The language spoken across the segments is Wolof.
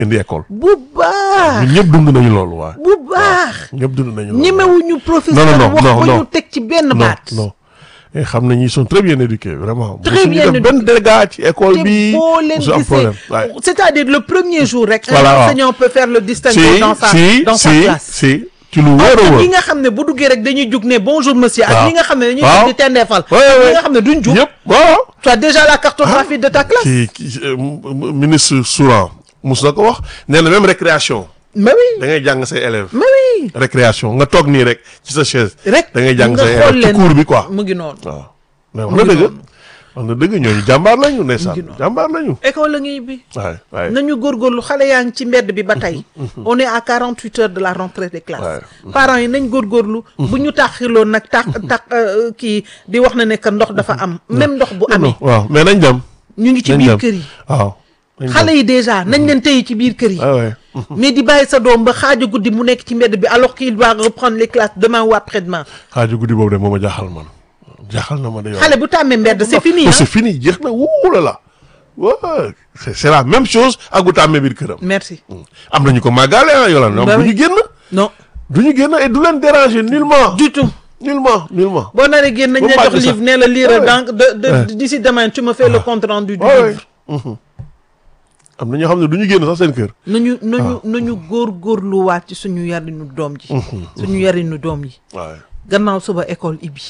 indi école. bu baax ñun ñëpp dund nañu loolu waaye. bu baax ñëpp dund nañu loolu. ñemewuñu professeur Non, non, non, wax non, ba non. ñu teg ci benn non baat non. et xam nañu ils sont très bien éduqués vraiment. Très Mosuñu bien def benn dégât ci école te bi. boo leen mosu am gisee problème waaye. c'est-à-dire le premier jour rek un Voilà, waaw. enseignant peut faire le distinguo si dans sa si dans sa si classe si ci lu wóor a ñi wóor. nga xam ne bu duggee rek dañuy jug ne bonjour monsieur ak Waaw. ñi nga xam ne dañuy Waaw. jug di tendeefal Ouais, ak ñi ouais. nga xam ne duñ jug ñëpp waaw. tu as déjà la cartographie de ta classe kii kii euh, m- m- ministre Souran mus na ko wax nee na même récréation mais oui da ngay jàng say élèves. mais oui récréation nga toog nii rek ci sa chaise. rek da ngay jàng nga say xool élèves ci leen cours bi quoi. mu ngi noonu waaw mais wax na dëgg wax na dëgg ñooñu jàmbaar lañu ndeysaan ngi noonu. jàmbaar lañu. école la ngi bi waay waay nañu góorgóorlu xale yaa ngi ci mbedd bi ba tey on est à 48 heures de la rentrée des classes Ouais. parents yi nañ góorgóorlu bu ñu taxiloon nag tax tax euh, kii di wax na ne que ndox dafa am même ndox bu amee waaw mais nañ dem. ñu ngi ci nañ biir dem. kër yi waaw. nañ dem. xale yi déjà nañ leen téye ci biir kër yi waay waay. mais di bàyyi sa doom ba xaaju guddi mu nekk ci mbedd bi alors qu'il doit reprendre les classes demain ou après-demain xaaju guddi boobu de moo ma jaaxal man jaaxal na ma de yow. xale bu tàmmee mbedd c'est fini Oh, hein c'est fini jeex na wuula la waaw c'est c'est la même chose ak bu tàmmee biir këram. merci am nañu ko màggaale ah Yolande ñoom Bah du oui. ñu génn. non du ñu génn et du leen déranger nullement. du tout nullement nullement. boo naree génn nañ Ba la mu jox màgg sax. livre nee la lire Ouais. donc de de d'ici demain tu me fais le compte rendu du waaw livre am na ñoo xam ne du ñu génn sax seen kër. nañu nañu nañu góorgóorluwaat ci suñu yarinu doom ji suñu yarinu doom yi waaw gannaaw suba école ibbi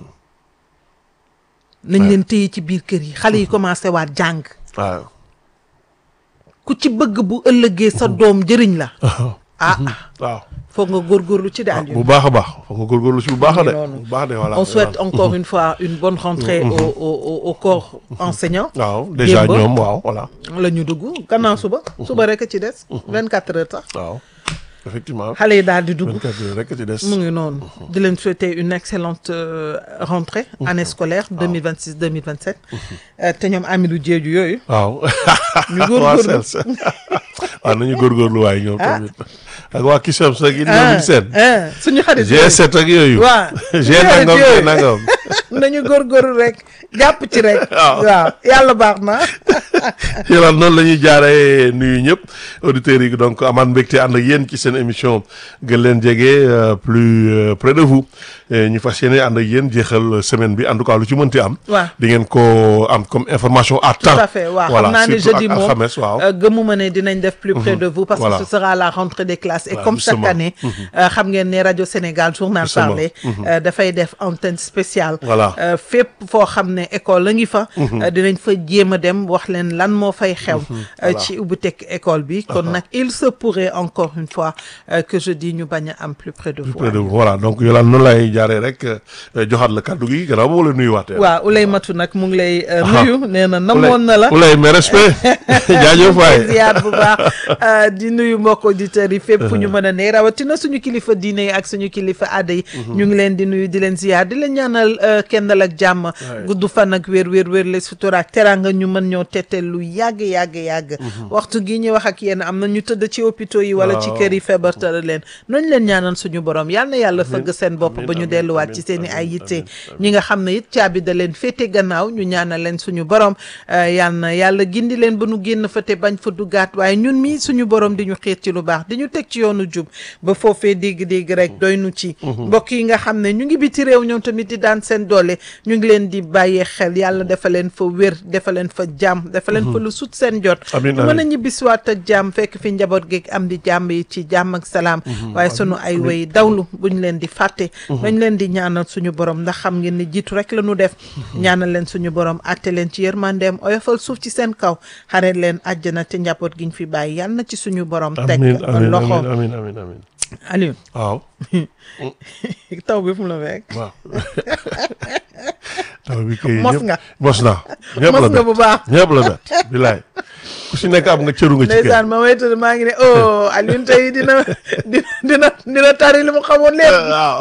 nañ leen téye ci biir kër yi xale yi commencé waat jàng waaw. ku ci bëgg bu ëllëgee sa doom jëriñ la ah waaw. foog nga góorgóorlu ci daal bu baax a baax foog nga góorgóorlu si bu baax a de. noonu. bu baax de voilà. on souhaite encore une fois une bonne rentrée au au au- au corps enseignant waaw déjà Démb. ñoom waaw voilà. la ñu dugg gannaaw suba suba rek a ci des vingt quatre heures sax waaw effectivement. xale yi daal di dugg 24 heures rek ci des. mu ngi noonu di leen souhaiter une excellente euh, rentrée année scolaire 2026 2027 Euh, te ñoom Amidou Diédhiou yooyu waaw. Ñu góorgóorlu. waa Sels. waaw nañu góorgóorlu waaye ñoom tamit. ak waa Kisem sax yi ñoom seen. ah suñu xarit yooyu G7 ak yooyu. waaw G nangam G nangam. nañu góorgóorlu rek jàpp ci rek Waaw. waaw yàlla baax na Yolande noonu la ñuy jaaree nuyu ñëpp auditeurs yi donc amaat mbégte ànd ak yéen ci seen émission gën leen jege euh, plus euh, près de vous Et ñu fas yéene ànd ak yéen jeexal semaine bi en tout cas lu ci mënti am. waaw di ngeen ko am comme information à temps. tout à fait waaw voilà xam naa ne surtout jeudi ak moom alxames waaw. euh, gëmuma ne dinañ def plus près de vous parce Voilà. que ce sera la rentrée des classes et Voilà, comme chaque justement. année euh, xam ngeen ne rajo Sénégal journal Justement. parlé euh, dafay def antenne spéciale Voilà. Euh, fépp foo xam ne école la ngi fa euh, dinañ fa jéem a dem wax leen lan moo fay xew euh, Voilà. ci ubbiteg école bi kon nag il se pourrait encore une fois euh, que je dis ñu bañ a am plus près de vous près de vous voilà donc Yolande noonu lay jaaree rek euh, joxaat la kaddu gi gannaaw boo la nuyuwaatee. waaw Oulay Matu nag mu ngi lay euh, Aha. nuyu nee na namoon na la Oulay mais respect jaajëf waay. ziar bu baax euh, di nuyu mbokk auditeurs yi fépp fu ñu mën a ne rawatina suñu kilifa diine yi ak suñu kilifa aada yi ñu ngi leen di nuyu di leen ziar di leen ñaanal euh, kendal ak jàmm gudd fan ak wér wér wér le sutura ak teranga ñu mën ñoo tettel lu yàgg yàgg yàgg waxtu gi ñuy wax ak yéen am na ñu tëdd ci hôpitaux yi wala ci Waaw. kër yi feebar tëral leen noonu leen ñaanal suñu borom yal na yàlla fëgg seen bopp amiin, ba ñu amiin, delluwaat amiin, ci seen i ay amiin, yitte amiin, ñi nga xam ne it caabi da leen féete gannaaw ñu ñaanal leen suñu borom euh, yal na yàlla gindi leen ba nu génn fa te bañ fa duggaat waaye ñun mii suñu borom di ñu xiir ci lu baax di ñu teg ci yoonu jub ba foofee dégg-dégg rek doy nu ci mbokk yi nga xam ne ñu ngi biti réew ñoom tamit di daan seen doole ñu ngi leen di bàyyee xel yàlla dafa leen fa wér dafa leen fa jàmm dafa leen fa lu sut seen jot Amiin, ñu mën a amiin. ñibbisiwaat ak jàmm fekk fi njaboot geeg am di jàmm yi ci jàmm ak salaam waaye sunu ay way dawlu buñ leen di fàtte dañ leen di ñaanal suñu borom ndax xam ngeen ni jiitu rek la ñu def ñaanal leen suñu borom atte leen ci yërmandeem oyofal suuf ci seen kaw xare leen àjjana te njaboot giñ fi bàyyi yal na ci suñu borom teg amiin amiin loxo amiin amiin amiin Aliou waaw taw bi fu mu la fekk waaw. taw bi kay Mos ñëpp- nga. mos naa. ñëpp Mos la nga bett. bu baax. ñëpp la bett bilaay ku si nekk am nga cëru nga ci kër. ndeysaan ma waytal maa ngi ne oh Aliou tey dina dina dina dina tari li mu xamoon lépp waaw.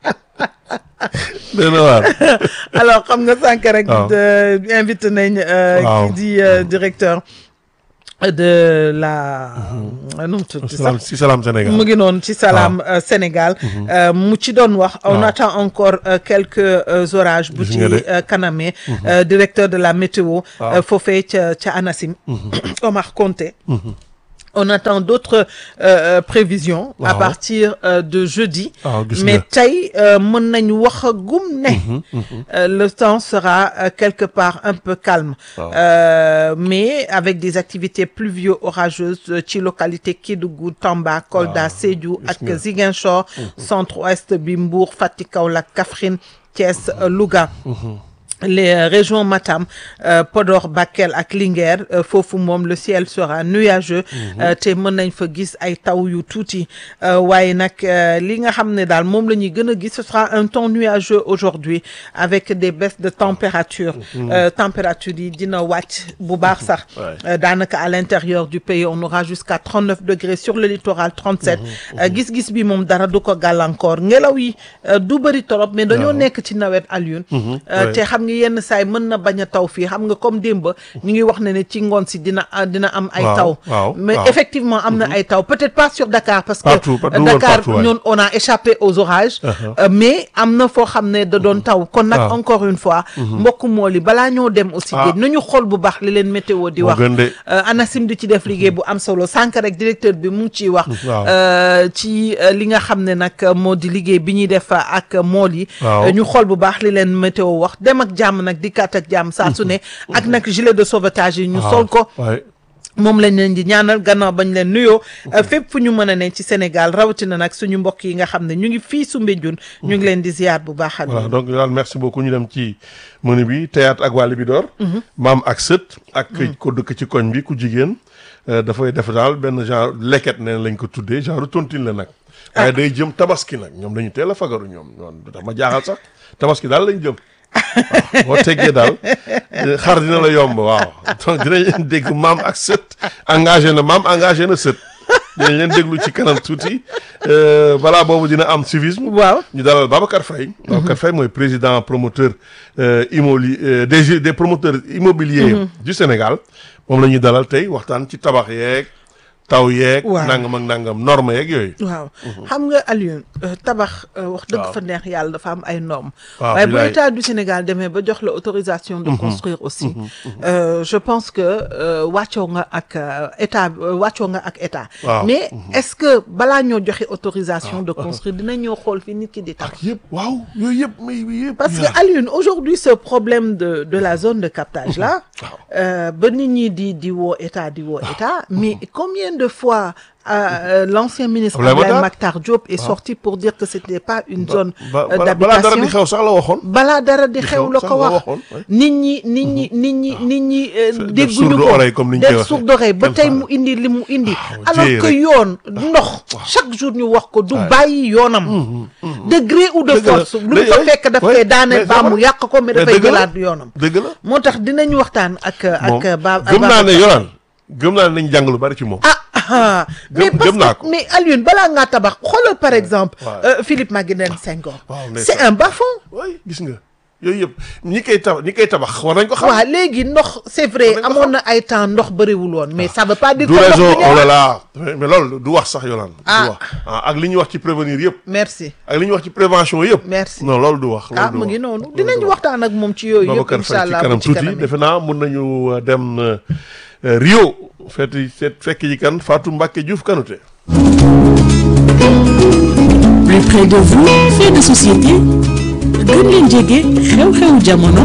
dana waar. alors xam nga sànq rek waaw. de- invité nañ euh, Waaw. ki di euh, directeur de la nu mu tudd salaam sax si salaam Sénégal. mu ngi noonu ci Salam euh, Sénégal euh, mu ci doon wax on waaw. attend encore euh, quelques euh, orages bu Gis ci nga de. euh, kaname euh, directeur de la météo Waaw. euh, foofee ca ca ANACIM Omar Konté on attend d'autres euh, prévisions à Waaw. partir euh, de jeudi waaw gis mais nga tey euh, mën nañu wax gum ne euh, le temps sera euh, quelque part un peu calme Waaw. Euh, mais avec des activités pluvio-orageuses euh, ci localité Kédougou Tamba Kolda Sédhiou gis ak nga. Ziguinchor centre-ouest bi Mbour Fatick Kaolack Kaffrine Thiès euh, Louga les euh, régions Matam euh, Podor Bakel ak Linguère euh, foofu moom le ciel sera nuageux euh, te mën nañ fa gis ay taw yu tuuti euh, waaye nag euh, li nga xam ne daal moom la ñuy gën a gis ce sera un temps nuageux aujourd'hui avec des baisses de température euh, température yi dina wàcc bu baax sax Ouais. Euh, daanaka à l'intérieur du pays on aura jusqu'à 39 degrés sur le littoral 37 Euh, gis-gis bi moom dara du ko gàllankoor ngelaw yi euh, du bëri torop mais dañoo Waaw. nekk ci nawet Alioune Euh, ouais. te xam nga yenn saay mën na bañ a taw fii xam nga comme démb ñu ngi wax ne ne ci ngoon si dina ah, dina am ay Waaw, taw waaw, mais waaw. effectivement am na ay taw peut-être pas sur Dakar parce que Partout, partout, euh, woon Dakar partout, ouais. ñun on a échappé aux orages Uh-huh. Euh, mais am na foo xam ne da doon taw kon nag Waaw. encore une fois mbokk mool yi balaa ñoo dem aussi Ah. géej nañu xool bu baax li leen météo di moo wax gën de Euh, ANACIM di ci def liggéey bu am solo sànq rek directeur bi mu ngi ciy wax Waaw. euh, ci euh, li nga xam ne nag moo di liggéey bi ñuy def ak mool yi Waaw. Euh, ñu xool bu baax li leen météo wax dem ak jàmm nag dikkaat ak jàmm saa su ne ak nag gilet de sauvetage yi ñu sol ko waaye moom lañ leen di ñaanal gannaaw bañ leen nuyoo euh, fépp fu ñu mën a ne ci Sénégal rawatina nag suñu mbokk yi nga xam ne ñu ngi fii Soumbédioune ñu ngi leen di ziar bu baax voilà donc daal merci beaucoup ñu dem ci menu bi théâtre ak wàlli bi door maam ak sët ak ko dëkk ci koñ bi ku jigéen euh, dafay def daal benn genre leket neen lañ ko tuddee genre tontine la nag waaye day jëm tabaski nag ñoom dañu teel a fagaru ñoom ñoom dax ma jaaxal sax tabaski daal lañ jëm waaw boo teggee daal eh, xar dina la yomb waaw donc dinañ leen dégg maam ak sët engagé na maam engagé na sët dinañ leen déglu ci kanam tuuti euh, balaa boobu dina am civisme waaw ñu dalal Babacar Faye Babacar Faye mooy président promoteur euh, immoli euh, des des promoteurs immobiliers du Sénégal moom la ñuy dalal tey waxtaan ci tabax yeeg taw yeeg Waaw. nangam ak nangam norme yeeg yooyu waaw xam nga Alioune euh, tabax euh, wax dëgg Waaw. fa neex yàlla dafa am ay normes Waaw, waaye bu bilaay. état du Sénégal demee ba jox la autorisation de construire aussi euh, je pense que euh, wàccoo nga ak euh, état euh, wàccoo nga ak état Waaw. mais est-ce que balaa ñoo joxe autorisation de construire dina ñoo xool fi nit ki di tabax ak yëpp waaw yooyu yëpp mais yëpp parce que yaa. Alioune aujourd'hui ce problème de de la zone de captage là Waaw. euh, ba nit ñi di di woo état di woo état mais combien de fois euh, l'ancien ministre Abdoulaye Abdoulaye Makhtar Makhtar Diop est sorti pour dire que c'était pas une zone ba euh, ba- balaa dara di d'habitation xew sax la waxoon balaa dara di xew xew la sax ko la wax waxoon, ouais. nit ñi nit ñi nit ñi nit ñi euh, def dégguñu sourde ko oreille comme ni ñu koy def waxee. sourde oreille ba Kenn tey faale. mu indi li mu indi Waaw, alors jéey que rek. yoon ndox chaque jour ñu wax ko du bàyyi yoonam de gré ou de Dëgg la. force lu mu Mais, fa ouais, fekk daf ouais, koy daane mais baa ça mu va. yàq ko mais Mais dafay dëgg la. jëlaat yoonam dëgg la moo tax dinañ waxtaan ak moom ak ba gëm naa ne Ababacar. yoraan gëm naa ne nañ jàng lu bari ci moom ah ah mais Gëm- parce gëm naa que ko. mais Alioune balaa ngaa tabax xoolal par exemple Ouais. euh, Philippe Maguilène Senghor Waaw, c'est ndeysaan. un bas-fond way gis nga yooyu yëpp ñi koy tabax ñi koy tabax war nañ ko xam waaw léegi ndox c'est vrai War nañ ko amoon na ay temps ndox bëriwul woon mais ça veut pas dire du que ndox raison bi oh ñëwaat. là là mais mais loolu du wax sax yolaan Ah. du wax ah ak li ñuy wax ci prévenir yëpp merci ak li ñuy wax ci prévention yëpp Merci. non loolu du wax loolu ah du mu wax. ngi noonu Loolu dinañ du wax. waxtaan ak moom ci yooyu yëpp Babacar incha Faye ci allah kanam bu ci tuuti kanam defe naa mun nañu euh, dem euh, euh, Rio fekk seet fekk ji kan Fatou Mbacke Diouf Kanouté plus près de vous fait de société gën leen jege xew-xewu jamono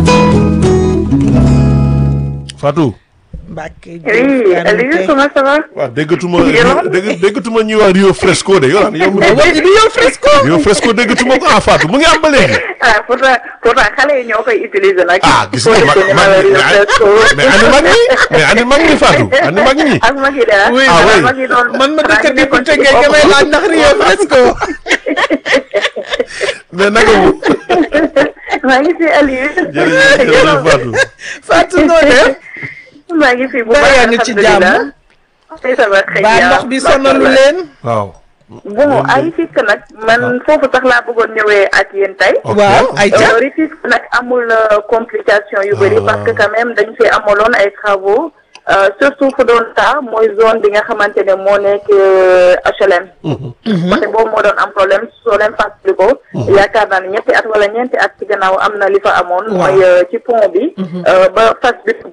Fatou Mbacke Oui, Aliou, comment ça va waaw déggatuma Yolaan. dégg déggatuma ñuy wax Rio Fresco de yolaan yow mais wax di yow fresco Rio Fresco déggatuma ko ah Fatou mu ngi am ba léegi ah pourtant pourtant xale yi ñoo koy utiliser nag. ah gis nga mag mag mais ani mag ñi mais ani mag ñi Fatou ani mag ñi ak mag yi de ah. Oui, ah oui. mag yi doon man ma dëkk xanaa ñu di nekkoon ku ci tëggee nga may bopp. laaj ndax Rio fresco mais naka mu maa ngi fi Aliou. jërëjëf jërëjëf Fatou Fatou noo def maa ngi fi bu Mbaa baax yaa ngi ci jàmm? alhamdulilah. tey ça va très baa bien. ndox bi sonalu leen waaw bon ay fekk nag man foofu sax laa bëggoon ñëwee ak yéen tey. ok waaw ay ca Euh, Rufisque nag amul euh, complication yu bëri Ah. parce que quand même dañ fi amaloon ay travaux euh, surtout fu doon taa mooy zone bi nga xamante ne moo nekk euh, HLM. côté boobu moo doon am problème soo leen fàttali ko. yaakaar naa ne ñetti at wala ñeenti at ci gannaaw am na li fa amoon. Waaw. mooy euh, ci pont bi. euh, ba fas bi dugg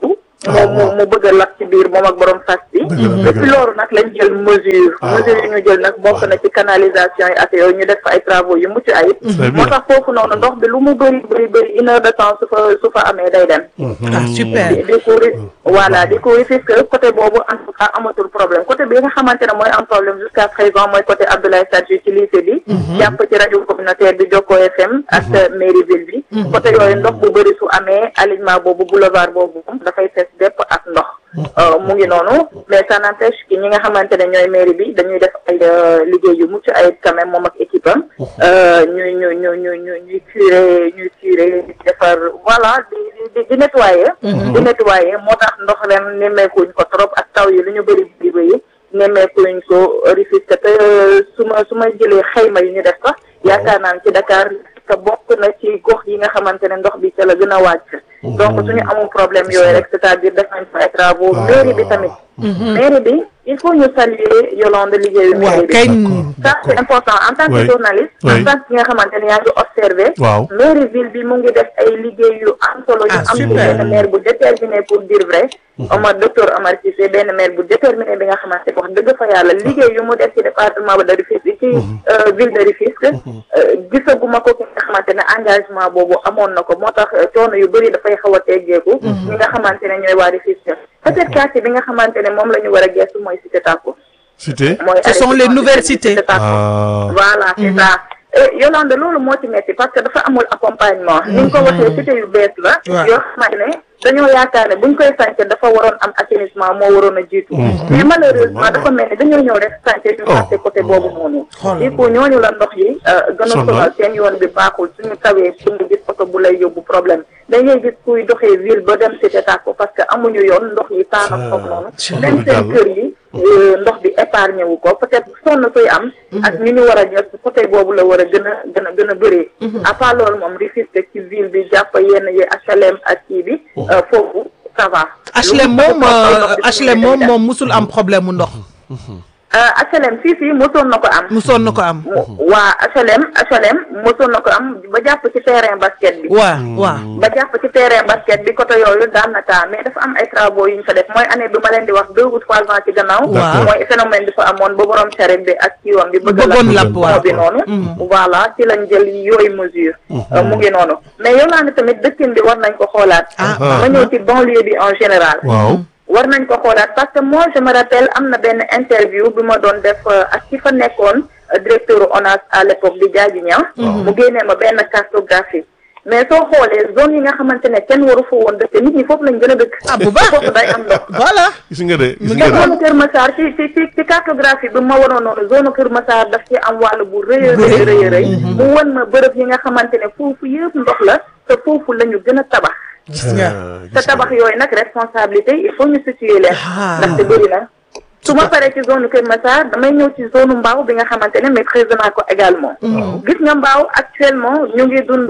mu mu mu bëgg a lab ci biir moom ak borom fas bi Dëgg la, dëgg depuis la. loolu nag lañ jël mesure Ah. mesure yi ñu jël nag bokk na ci canalisation yi ak yooyu ñu def fa ay travaux yu mucc ayib Très bien. moo tax foofu noonu ndox bi lu mu bëri bëri bëri une heure de temps su fa su fa amee day dem ah super di di ko ri- voilà di ko risque côté boobu en tout cas amatul problème côté bi nga xamante ne mooy am problème jusqu'à présent mooy côté Abdoulaye Sadji ci lycée bi jàpp ci rajo communautaire bi Jokko FM ak mairie ville bi côté yooyu ndox bu bëri su amee alignement boobu boulevard boobu moom dafay fees dépp ak ndox Euh, mu ngi noonu mais ça n'empêche que ñi nga xamante ne ñooy mairie bi dañuy def ay euh, liggéey yu mucc ayib quand même moom ak équipe am euh, ñuy ñu ñu ñu ñu ñuy curé ñuy curé di defar voilà di di di nettoyer di nettoyer moo tax ndox ren nemmeekuñ ko trop ak taw yi lu ñu bëri bëri bëri nemmeekuñ ko Rufisque te su ma su ma jëlee xayma yi ñu def sax yaakaar naa ne ci Dakar te bokk na ci gox yi nga xamante ne ndox bi ca la gën a wàcc donc suñu amul problème yooyu rek c'est-à-dire def nañ fa ay travaux mairie bi tamit mairie bi il faut ñu saluer Yolande liggéeyu waaw mairie bi kay ça c'est important en tant que Oui. journaliste Oui. en tant que ki nga xamante ne yaa ngi observé waaw mairie ville bi mu ngi def ay liggéey yu am solo yu Ah, am ci super. benn maire bu déterminé pour dire vrai Omar docteur Omar Cissé benn maire bu déterminé bi nga xamante ne wax dëgg fa yàlla liggéey yu mu def ci département ba de Rufisque ci euh, ville de Rufisque euh, gisaguma ko ki nga xamante ne engagement boobu amoon na ko moo tax euh, coono yu bëri dafay xaw a teggeeku ñi nga xamante ne ñooy waa Rufisque peut-être quartier bi nga xamante ne moom la ñu war a gestu mooy cité Tako cité mooy Ce sont les nouvelles cités. Cité Tako. ah voilà c'est ça et Yolande loolu moo ci metti parce que dafa amul accompagnement ni nga ko waxee cité yu bees la Ouais. yoo xamante ne dañoo yaakaar ne buñ koy sànce dafa waroon am assainissement moo waroon a jiitu mais malheureusement dafa mel ni dañoo ñëw rek sànce ñu fàtte côté boobu noonu Xoolal. il faut ñooñu la ndox yi euh, gën a Sonal. sonal seen yoon bi baaxul suñu tawee suñu gis oto bu lay yóbbu problème dañuy gis kuy doxee ville ba dem cité tàkko parce que amuñu yoon ndox yi taana foofu noonu même seen kër yi euh, ndox bi épargné wu ko peut-être sonn koy am ak ñu ñu war a jot côté boobu la war a gën a gën a gën a bëree à part loolu moom Rufisque ci ville bi jàpp yenn yi HLM ak kii bi euh, foofu ça va HLM Lu mu moom taw euh, ndox bi suñu HLM moom dem. moom musul am problème mu ndox Euh, HLM fii fii mosoon na ko am musoon na ko am mu- waa HLM HLM mosoon na ko am ba jàpp ci terrain basket bi waa waa ba jàpp ci terrain basket bi côté yooyu daan na taa mais dafa am ay travaux yu ñu fa def mooy année bi ma leen di wax deux ou trois ans ci gannaaw Waaw. mooy phénomène bi fa amoon ba borom charrette bi ak kiiwam bi bëgg Bëggoon la lapp, waaw. bi noonu voilà ci lañ jël yooyu mesure Euh, mu ngi noonu mais yow laa ne tamit dëkkin bi war nañ ko xoolaat Ah. ma ñëw ci banlieue bi en général waaw war nañ ko xoolaat parce que moi je me rappelle am na benn interview bi ma doon def euh, ak ki fa nekkoon euh, directeur ONAS à l'époque di Diadji Niang mu génnee ma benn cartographie mais soo xoolee zone yi nga xamante ne kenn waru fa woon dëkk nit ñi foofu lañ gën a dëkk Ah, bu baax. foofu day am ndox voilà gis nga de gis Mu nga ngi de zone Kër Massar ci ci ci ci cartographie bi ma waroon noonu zone Kër Massar daf ci am wàll bu rëy a rëy rëy rëy mu won ma bërëb yi nga xamante ne foofu yëpp ndox la te foofu la ñu gën a tabax gis nga Ah, te gis nga tabax yooyu nag responsabilité il faut ñu situer leen Ah. ndaxte bëri na su ma paree ci zone Kër Massar damay ñëw ci zone Mbao bi nga xamante ne maîtrise naa ko également gis nga Mbao actuellement ñu ngi dund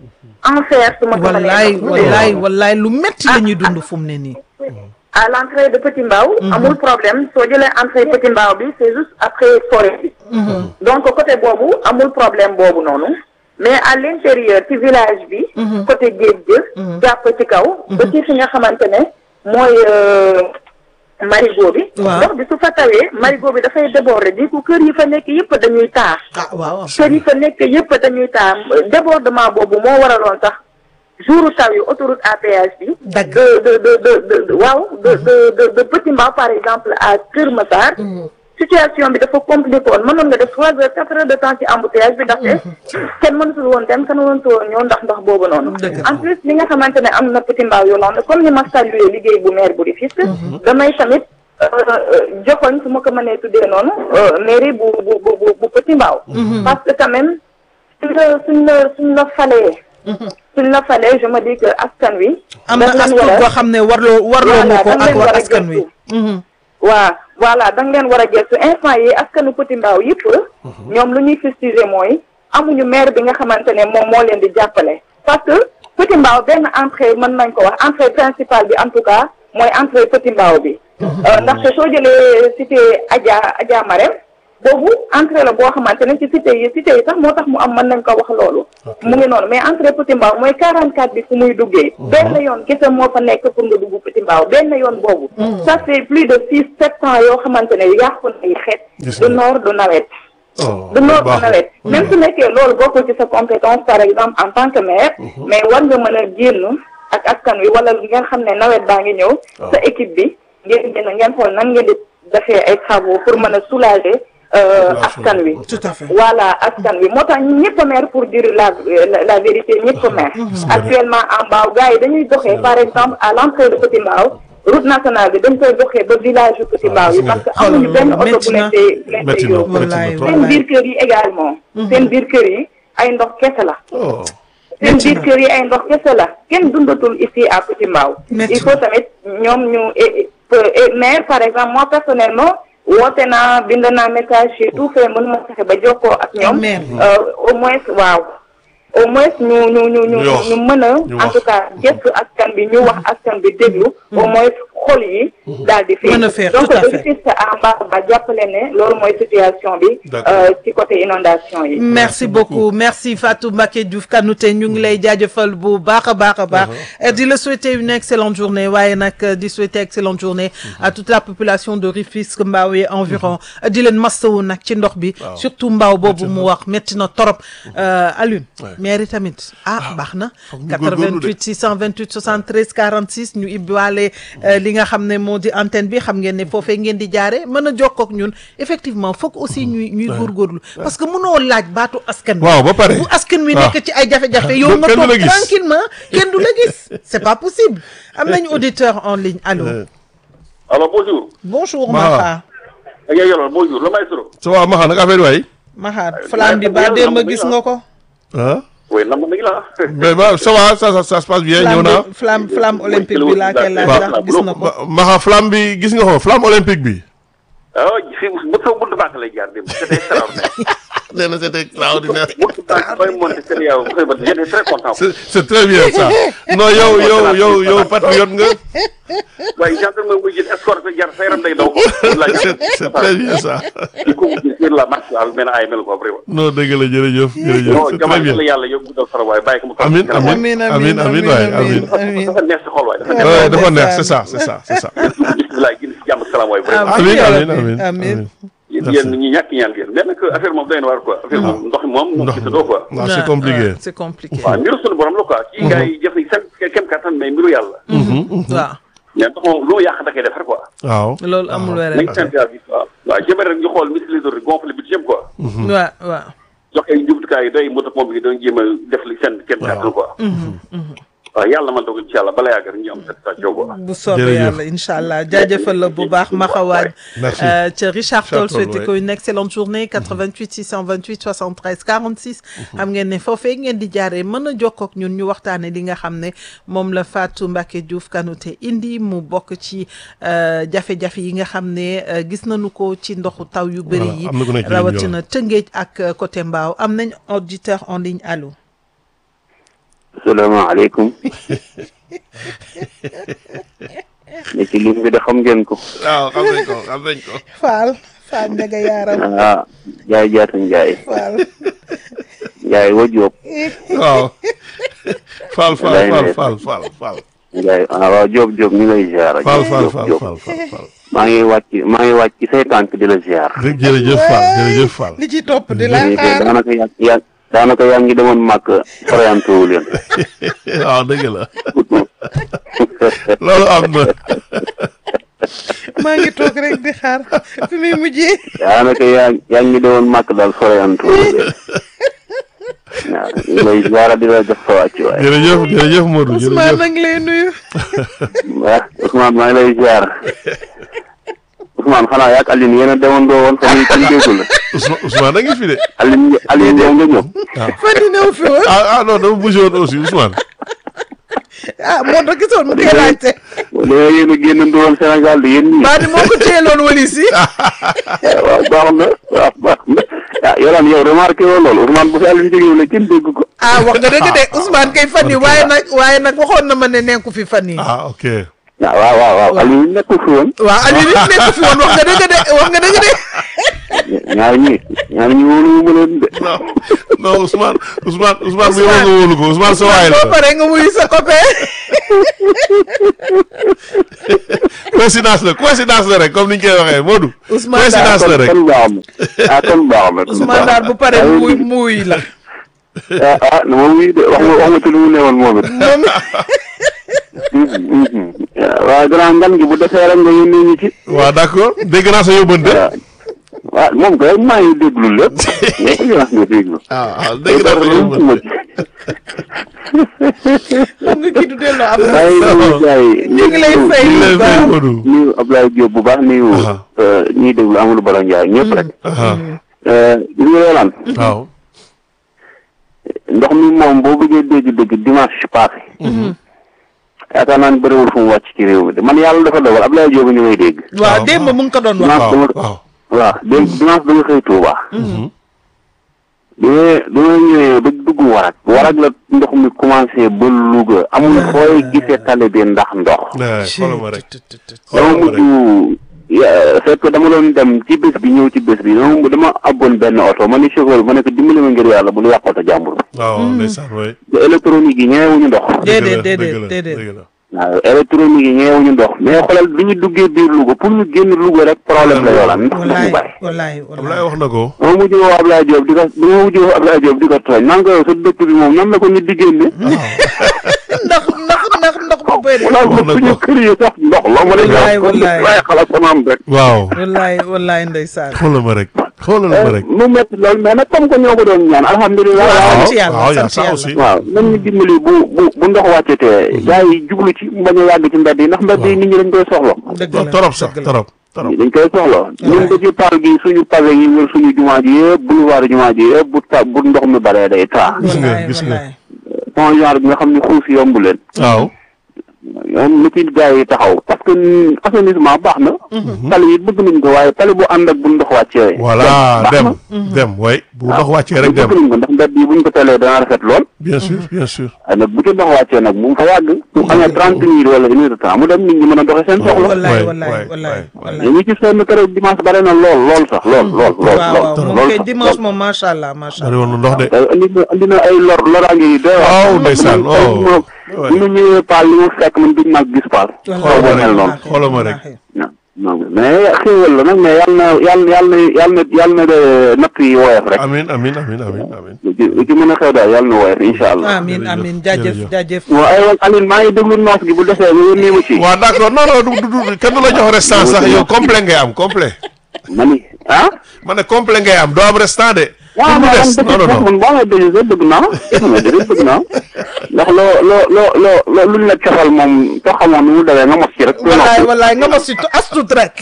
enfer su ma ko mënee wallaay wax. wallaay wallaay lu metti la ñuy dund fu mu ne nii à l'entrée de Petit Mbao amul problème soo jëlee entrée Petit Mbao bi c'est juste après forêt bi donc côté boobu amul problème boobu noonu mais à l'intérieur ci village bi côté géej gi jàpp ci kaw ba ci fi nga xamante ne mooy euh, marigot bi Waaw. ndox bi su fa tawee marigot bi dafay déborder di ko kër yi fa nekk yëpp dañuy taa ah waaw kër yi fa nekk yëpp dañuy taa débordement boobu moo waraloon sax jouru taw yi autoroute à péage bi Dagg. de de de de de de waaw de de de de Petit Mbao par exemple à Kër Massar situation bi dafa compliqué woon mënoon nga def trois heures quatre heures de temps ci embouteillage bi ndaxte kenn mënatul woon dem kenn mënatul woon ñëw ndax ndox boobu noonu Dëgg la. en plus li nga xamante ne am na Petit Mbao Yolande comme ni ma salué liggéey bu maire bu Rufisque damay tamit euh, joxoñ su ma ko mënee tuddee noonu euh, mairie bu bu bu bu bu Petit Mbao parce que quand même suñ la suñ la suñ la falee suñ la falee je me dis que askan wi am na dañ leen as tuut war a- boo xam ne warloo warloo Voilà, nga ko dañ ak leen war war a askan wi gëstu. waa voilà da nga leen war a gëstu instant yi askanu Petit Mbao yëpp ñoom lu ñuy fustiger mooy amuñu maire bi nga xamante ne moom moo leen di jàppale parce que Petit Mbao benn entrée mën nañ ko wax entrée principale bi en tout cas mooy entrée Petit Mbao bi Euh, ndaxte soo jëlee cité Adja Adja Marème boobu entrée la boo xamante ne ci cité yi cité yi sax moo tax mu am mën nañ ko wax loolu mu ngi noonu mais entrée Petit Mbao mooy 44 bi fu muy duggee benn yoon kese moo fa nekk pour nga dugg Petit Mbao benn yoon boobu ça fait plus de six sept ans yoo xamante ne yàqu nañu xeet Gis du nga. nord du nawet oh du noor du baax na. nawet même su nekkee loolu bokkul ci sa compétence par exemple en tant que maire mais war nga mën a génn ak askan wi wala ngeen xam ne nawet baa ngi ñëw sa équipe bi ngeen génn ngeen xool nan ngeen di defee ay travaux pour mën a soulager euh, askan wi tout à fait voilà askan wi moo tax ñun ñëpp a maire pour dire la la, la vérité ñëpp a maire actuellement en Mbao gars yi dañuy doxee par exemple à l'entrée de Petit Mbao route nationale bi dañ koy doxee ba village yu Petit Mbao yi gis nga. parce que amuñu benn oto Métti bu na. leen tey bu leen métti tey na yóbbu métti na Wallaay, trop. seen biir kër yi également seen biir kër yi ay ndox kese la oh seen biir kër yi ay ndox kese la kenn dundatul ici à Petit Mbao Métti il faut tamit ñoom ñu et- et- et maire par exemple moi personnellement woote naa bind naa message j'ai tout fait mënuma fexe ba jokkoo ak ñoom Maire. euh, au moins waaw au moins ñu ñu ñu ñu Ñu wax. ñu mën a Ñu en wax. tout cas gëstu askan bi ñu wax askan bi déglu au moins xol yi daal di Mën a faire, donc tout à de fait. Rufisque à Mbao ba jàppale ne loolu mooy situation bi D'accord. euh, ci côté inondation yi merci beaucoup merci Fatou Mbacké Diouf Kanouté ñu ngi lay jaajëfal bu baax a baax a baax di la souhaiter une excellente journée waaye nag di souhaiter excellente journée à toute la population de Rufisque Mbao et environ di leen mastawu nag ci ndox bi surtout Mbao boobu mu wax métti na torop Alioune mairie tamit ah baax na ñu góorgóorlu de. 88 628 73 46 ñu ibbiwaale li nga xam ne moo di antenne bi xam ngeen ne foofee ngeen di jaare mën a jokkoo ak ñun effectivement foog aussi ñuy ñuy góorgóorlu parce que mënoo laaj baatu askan wi waaw ba pare bu askan wi waaw. nekk ci ay jafe-jafe yow Kenn nga du la toog gis. tranquillement kenn du la gis c'est pas possible am nañu auditeur en ligne allô Alors bonjour. bonjour Maha. Maha ak yow yoroon bonjour le maestro. ça va Maxa nag affaire waay Maha flamme bi ba démb gis nga ko ah oui nam nañu la. mais ba ça va ça ça ça se passe bien ñëw flamme naa bi flamme flamme olympique bi laa koy laaj Waaw. ndax gis na ko Ma- Maxa flamme bi gis nga ko flamme olympique bi ah si bu taw buntu baax lay jaar démb c'était extraordinaire. nee na c'était extraordinaire buntu baax bay monté seen yow j'étais très content. c'est c'est très bien ça non yow yow yow yow patriote nga waaye gendarme muy jël escorte jar sa yaram day daw. c'est c'est très bien ça il faut que sur la marche daal mel ay mel ko vraiment. non dëgg la jërëjëf jërëjëf non c'est très jamono bien la yàlla yow guddal sa waay bàyyi ko mu. Amin, kanam waay. amin. Amin, amin, waay, amin. amin dafa neex si xol waay dafa neex. Ouais, dafa neex ndeysaan. c'est ça c'est ça c'est ça bisimilah gën si jàmm ak salaam waay vraiment. amin yàlla amin bi, amin amin. yéen yéen ñi ñàkk ñaan ngeen mais nag affaire moom doy na waar quoi affaire moom ndox mi moom moom ndox gisatoo quoi. non c'est compliqué Ouais, c'est compliqué waaw mbiru suñu borom la quoi. kii gars yi jëf nañ seen kem kattan mais mbiru yàlla. waaw mais ndox moom lu mu yàq da koy defar quoi. waaw loolu amul nañ wérén sant yàlla bi waaw. waaw jëmee rek ñu xool ministre de gonfle bi yëpp quoi. waaw waaw jox ay jumtukaay yi doy moto pompe yi doon jéem a def li seen kem kattan quoi. waaw yàlla man doog incha allah bala yàgg rek ñu am satisfaction quoi. bu soobee Jërëjëf. yàlla incha allah jaajëfal la bu baax Maxawaaj Merci. ca Richard Toll Richard Toll, souhaité ouais. ko une excellente journée 88 628 73 46 xam ngeen ne foofee ngeen di jaaree mën a jokkoo ak ñun ñu waxtaane li nga xam ne moom la Fatou Mbacké Diouf Kanouté indi mu bokk ci euh, jafe-jafe yi nga xam ne euh, gis nañu ko ci ndoxu taw yu bëri Voilà, yi am na ku nekk ci ligne bi, rawatina Tëngéej ak euh, côté Mbao am nañ auditeur en ligne allo salaamaaleykum ne ci lim bi de xam ngeen ko waaw xam nañ ko xam nañ ko Fall Fall Ndiaga Yaram ah Njaay jaata Njaay Fall Njaay wa Jóob waaw Fall Fall Fall Fall Fall Fall Njaay ah waaw Jóob Jóob ñu lay ziar Fall Jóob Fall Fall Jóob Fall Fall Fall maa ngi wàcc maa ngi wàcc ci say tànk di la ziar rek jërëjëf Fall jërëjëf Fall li ci topp di la Léegi xaar daanaka yaa yaa daanaka yaa ngi demoon màkk orienté wu leen waaw dëgg la loolu am na maa ngi toog rek di xaar fi muy mujjee daanaka yaa yaa ngi demoon màkk daal orienté wu leen waaw ñu lay ziar di la jox sa wàcc waay jërëjëf jërëjëf Modou Ousmane jërëjëf nag lay nuyu waaw Ousmane maa ngi lay ziar Ousmane xanaa yaak Aline yéen a demoon doo woon fa muy kenn déggu la Ousmane Ousmane a ngi fi de Aline Aline yow nga ñëw fan yi néew fi woon ah ah non dama bougé woon aussi Ousmane ah moo tax gisoon mu koy laajte da yéen a génn woon Sénégal di yéen ñii baa di moo ko téyeloon walis yi waaw baax na waaw baax na ah yolaan yow remarqué woo loolu Ousmane bu fi Aline jógee la kenn dégg ko ah wax nga dëgg de Ousmane kay fan yi waaye nag waaye nag waxoon na ma ne nekku fi fan yi ah ok waaw waaw waaw waaw Aline nekkul fi woon waaw Aliou nit nekku fi woon wax nga dëgg de wax nga dëgg de ñaar ñi ñaar ñi wóolu ma leen de non non Ousmane Ousmane Ousmane bu yow nga wóolu ko Ousmane sa waay boo la paree nga wuyu sa copain coïncidence la coïncidence la rek comme ni ñu koy waxee Modou. Ousmane coïncidence la rek kon baax na ah kon baax na kon Ousmane baax daal na. bu paree Waaye muy muy la ah ah na ma wuy de wax nga wax nga ci lu mu newoon moom it. moom waaw gannaaw ngan gi bu defee rek nga yónnee ñu ci. waaw d'accord dégg naa sa yóbbante. waaw waaw moom kay maa ngi déglu lépp lépp nga nga déglu. ah ah dégg naa sa yóbbante. xam nga kii du delloo ab maa ngi nuyu gars yi. ñu ngi lay fay ñu bu lay fay baax Modou. nuyu Abdoulaye Diop bu baax nuyu. Aha. ñiy déglu Amadou Bala Ndiaye ñëpp rek. ah li nga yolaan waaw. ndox mi moom boo bëggee dégg-dégg dimanche passé. yaakaar naa ne bëriwul fu mu wàcc ci réew mi de man yàlla dafa dogal Abdoulaye Diop ñu may dégg. waaw waaw. démb mu ngi ko doon wax dimanche dama waaw. waaw dégg dimanche dama xëy Touba. bi ma bi ma ñëwee ba dugg warak warak la ndox mi commencé ba Louga amul fooy gisee tali bi ndax ndox. nee xoolal ma rek. dama xoolal ma mujj rek. ya- fekk dama doon dem ci bés bi ñëw ci bés bi dama dama abboon benn oto ma ni chauffeur bi ma ne ko dimbali ma ngir yàlla bu lu yàq oto jàmbur. waaw ndeysaan waay. te électronique yi ñeewuñu ndox. déedéet dëgg la, déedéet dëgg la, déedéet dëgg la. waaw électronique yi ñeewuñu ndox mais xoolal bi ñu duggee biir Louga pour ñu génn Louga rek problème la yoolaan ndox mu wallaay bari. wallaay Ablaye wallaay wax na ko. ma mujj woo Abdoulaye Diop di ko bi ma mujj woo Abdoulaye Diop di ko tooñ naan ko yow sa dëkk bi moom nan la ko nit di génne. ndax ndax ndax ndox bu bëri wala wax na suñu ko. kër yi sax ndox la ma ne Wallaay, ko wallaay. waaye xalaat sama am rek. waaw. wallaay wallaay ndeysaan xoolal ma rek. xoolal ma rek. mu métti lool mais nag comme que ñoo ko doon ñaan alhamdulilah. waaw sant yàlla waaw yaa sant ça aussi. yàlla waaw nañ ñu dimbali bu bu bu ndox wàccetee. gars yi jublu ci mu bañ a yàgg ci mbedd yi ndax mbedd yi nit ñi dañ koy soxla. dëgg non la torop sax dëgg la. torop torop. dañ koy soxla. ñun ba ci paal gi suñu pavé yi wër suñu jumaa ji yëpp boulevard jumaa ji yëpp bu ta bu ndox mi baree day taa. Gis nga, wallaay gis nga. wallaay son genre bi nga xam ne xuus yomb leen. waaw. ñoom na ci gars yi taxaw parce que assainissement baax na. tali yi bëgg nañ ko waaye tali bu ànd ak bu ndox wàccee. voilà baax dem na. dem way bu ndox wàccee rek dem bëgg nañ ko ndax mbedd yi buñ ko teelee dana rafet lool. bien sûr bien sûr. waaye nag bu ci ndox wàccee nag bu mu fa yàgg. bu amee trente minutes wala une heure de temps mu dem nit ñi mën a doxee seen soxla. wallaay waay, wallaay waay, wallaay waay. wallaay ñu ci seen keroog dimanche bare na lool lool sax lool lool lool waaw lool waaw moom lool kay sax, dimanche lool. moom macha allah macha bari allah woon na ndox de. te andi na andi na ay lor loraange yi doy waar. Waaw, ndeysaan, man oh. man bu ñu ñëwee paal li mu fekk man duñ mag gis paal. xoolal ma mel noonu. rek xoolal ma rek. non non mais xéewal la nag mais yàlla na yàlla yàlla na yàlla na yàlla na de natt yi woyof rek. amin amin amin amin amin. lu ci lu ci mën a xew daal yàlla na woyof incha allah. amin jërëjëf, amin jaajëf jërëjëf. jaajëf waaw aywa Aline maa ngi déglu noos gi bu defee nga yónnee ma ci. waaw d'accord non non du du du kenn du la jox restant sax yow complet ngay am complet. ma ni ah. ma ne complet ngay am doo am restant de. waaw pour mu man des non non non. man boo ma déglu sax bëgg naa ma déglu bëgg naa ndax loo loo loo loo loo luñ la cofal moom soo xamoon nu mu demee nga mos ci rek. wallaay wallaay nga ma si astut rek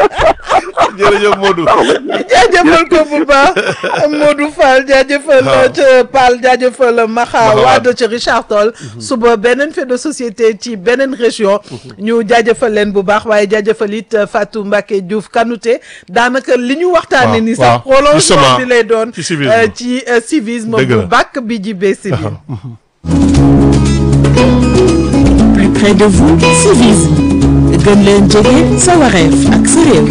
jërëjëf Modou. jaajëfal ko bu baax Modou Fall jaajëfal waaw. ca Paal jaajëfal Maxa Maxa Wade Wade. ca Richard Toll suba beneen fait de société ci beneen région ñu jaajëfal leen bu baax waaye jaajëfal it Fatou Mbacké Diouf Kanouté daanaka li ñu waxtaane waaw, ni waaw. sax prolongement Justement, bi lay doon ci civisme. euh, ci euh, civisme Dëgg bu la. bàkk bi jibee civil plus près de vous civisme gën leen jege sa wareef ak sa réew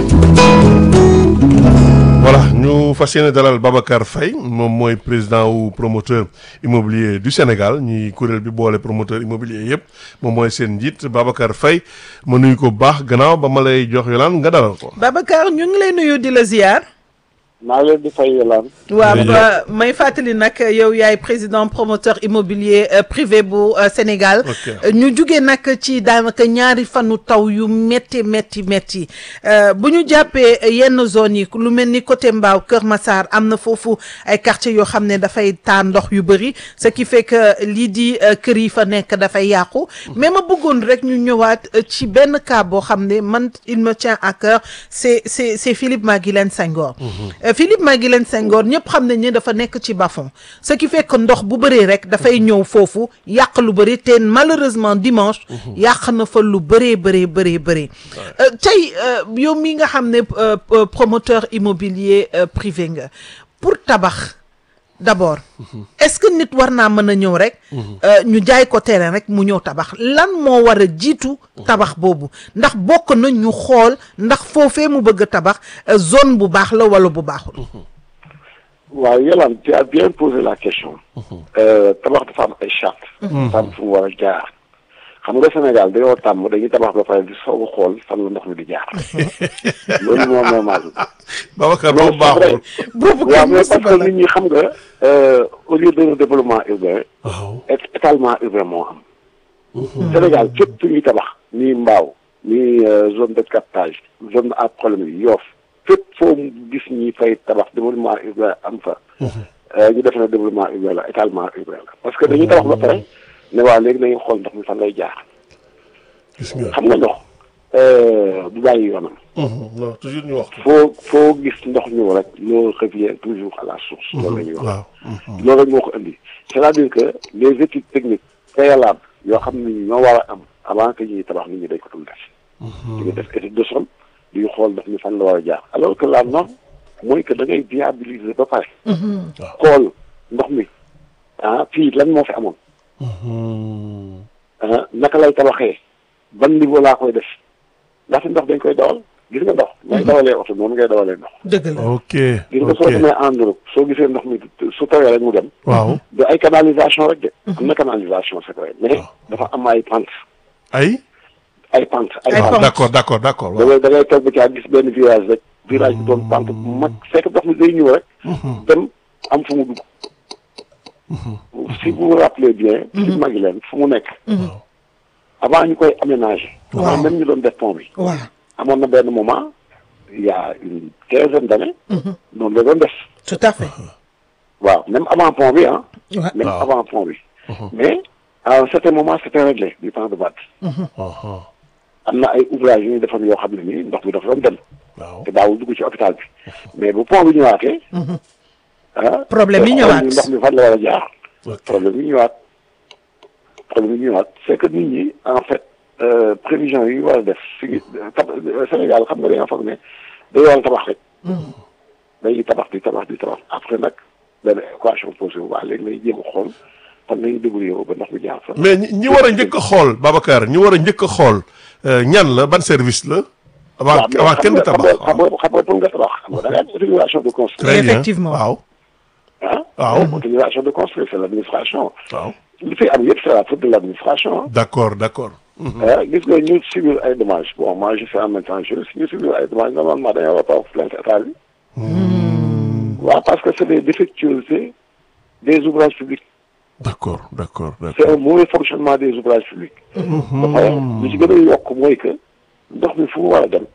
voilà ñu fas yéene dalal Babacar Faye moom mooy président wu promoteur immobilier du Sénégal ñi kuréel bi boole promoteur immobilier yëpp moom mooy seen njiit Babacar Faye ma nuyu ko bu baax gannaaw ba ma lay jox yolaan nga dalal ko. Babacar ñu ngi lay nuyu di la ziar maa leen di fay yolaan waaw Jërëjëf. ba- may fàttali nag yow yaay président promoteur immobilier euh, privé bu euh, Sénégal Ok. Euh, ñu jugee nag ci daanaka ñaari fanu taw yu métti métti métti Euh, bu ñu jàppee yenn zones yi lu mel ni côté Mbao Kër Massar am na foofu ay quartiers yoo xam ne dafay taa ndox yu bëri ce qui fait que lii di euh, kër yi fa nekk dafay yàqu mais ma bëggoon rek ñu ñëwaat euh, ci benn cas boo xam ne man il me tient à cœur c'est c'est c'est Philippe Maguilène Senghor Euh, Philippe Maguilène Senghor ñëpp xam nañ ne dafa nekk ci bas-fond ce qui fait que ndox bu bëree rek dafay ñëw foofu yàq lu bëri te malheureusement dimanche yàq na fa lu bëree bëree bëree bëri Euh, tey euh, yow mi nga xam ne euh, euh, promoteur immobilier euh, privé nga pour tabax d'abord est-ce que nit war naa mën a ñëw rek euh, ñu jaay ko terrain rek mu ñëw tabax lan moo war a jiitu tabax boobu ndax bokk na ñu xool ndax foofee mu bëgg a tabax euh, zone bu baax la wala bu baaxul waaw Yolande tu as bien posé la question. Euh, tabax dafa am ay charte. dafa am fu mu war a jaar. xam nga Sénégal dañoo tàmm dañuy tabax ba pare di soog a xool fan la ndox mi di jaar. loolu moo normal. Babacar boobu baaxul boobu waaw kenn mais parce musiba que la nit ñi xam nga euh, au lieu de développement urbain waaw é- étalement urbain moo am. Sénégal fépp fu ñuy tabax nii mbaaw nii euh, zone de captage zone à problème yi yoof fépp foo gis ñi fay tabax développement urbain am fa. euh, ñu def na développement urbain la étalement urbain la parce que dañuy tabax ba pare ne waa léegi nañu xool ndox mi fan lay jaar gis nga xam nga ndox euh, du bàyyi yoonam. non toujours ñu wax ko foo foo gis ndox ñëw rek loo revient toujours à la source. loolu la ñuy wax. waaw loolu rek moo ko indi c'est-à-dire que les études techniques préalables yoo xam ne ñoo war a am avant que ñuy tabax nit ñi dañ ko dul def. dañuy def étude de sol di xool ndox mi fan la war a jaar alors que la norme mooy que da ngay viabiliser ba pare. xool ndox mi ah fii lan moo fi amoon. ah naka lay tabaxee ban niveau laa koy def ndaxte ndox dañ koy dawal gis nga ndox. ngay dawalee oto noonu ngay dawalee ndox. dëgg la ok gis nga soo ok demee en Europe soo gisee ndox mi su tawee rek mu dem. waaw du ay canalisation rek de. am na canalisation c'est vrai mais dafa am ay pente ay ay pente ay Ay pente. pente. d'accord d'accord d'accord da waaw ngay da ngay toog ba caa gis benn virage rek virage bi doon pente bu mag fekk ndox mi day ñëw rek. dem am fu mu dugg. si vous vous rappelez bien. si magi leen fu mu nekk. avant ñu koy aménager. Waaw. avant même ñu doon def pont bi. waaw amoon na benn moment il y a une quinzaine d'années. noonu la doon def. tout à fait waaw même avant pont bi ah. waaw même Waaw. avant pont bi. mais à un certain moment c'était réglé du temps de Wade. Aha. am na ay ouvrages yu ñu defoon yoo xam ne nii ndox mi dafa doon dem. waaw te daawul dugg ci hôpital bi. mais bu pont bi ñëwaatee. ah Problème yi te ñëwaat. xool ndox mi fan la war a jaar. ok problème yi ñëwaat. problème yi ñëwaat c'est que nit ñi en fait euh, prévision yi ñu war a def fi tab Sénégal xam nga dañoo foog ne day war a tabax rek. dañuy tabax di tabax di tabax après nag benn équation posée wu waa léegi lay jéem a xool fan nañu débrouillé wu ba ndox mi jaar fa. mais ñi ñi war a njëkk a xool Babacar ñi war a njëkk a xool euh, ñan la ban service la avant waaw mais avant xam kenn nga di xam tabax nga xam nga xam nga pour nga tabax xam nga da ngay am autorisation de construire. très bien Effectivement. waaw ah. waaw autorisation de construire c'est l'administration. waaw li fi am yëpp c'est la faute de l'administration. d'accord d'accord ah gis nga ñu subir ay dommages bon moi je suis en même temps juriste ñu subir ay dommages normalement dañoo war a toog plainte état bi. waaw parce que c'est des défectuosités des ouvrages publics. d'accord d'accord c'est d'accord un mauvais fonctionnement des ouvrages publics. ba pare li ci gën a yokk mooy que ndox mi fu mu war a dem.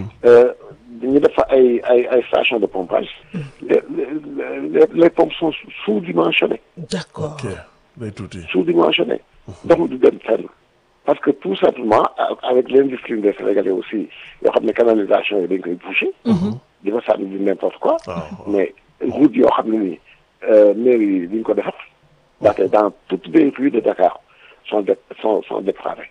ñu def fa ay ay ay stations de pompage. les les les pompes sont sous-dimensionnées. d'accord ok day tuuti sous-dimensionné. ndox mi du dem fenn. parce que tout simplement a- avec l'indiscipline des Sénégalais aussi yoo xam ne canalisation yi dañ koy boucher. di fa sànni du n'importe quoi. waaw mais route yoo xam ne nii mairie yi duñ ko defar. ndaxte dans toutes les rues de Dakar sont dé sont sont dépravées.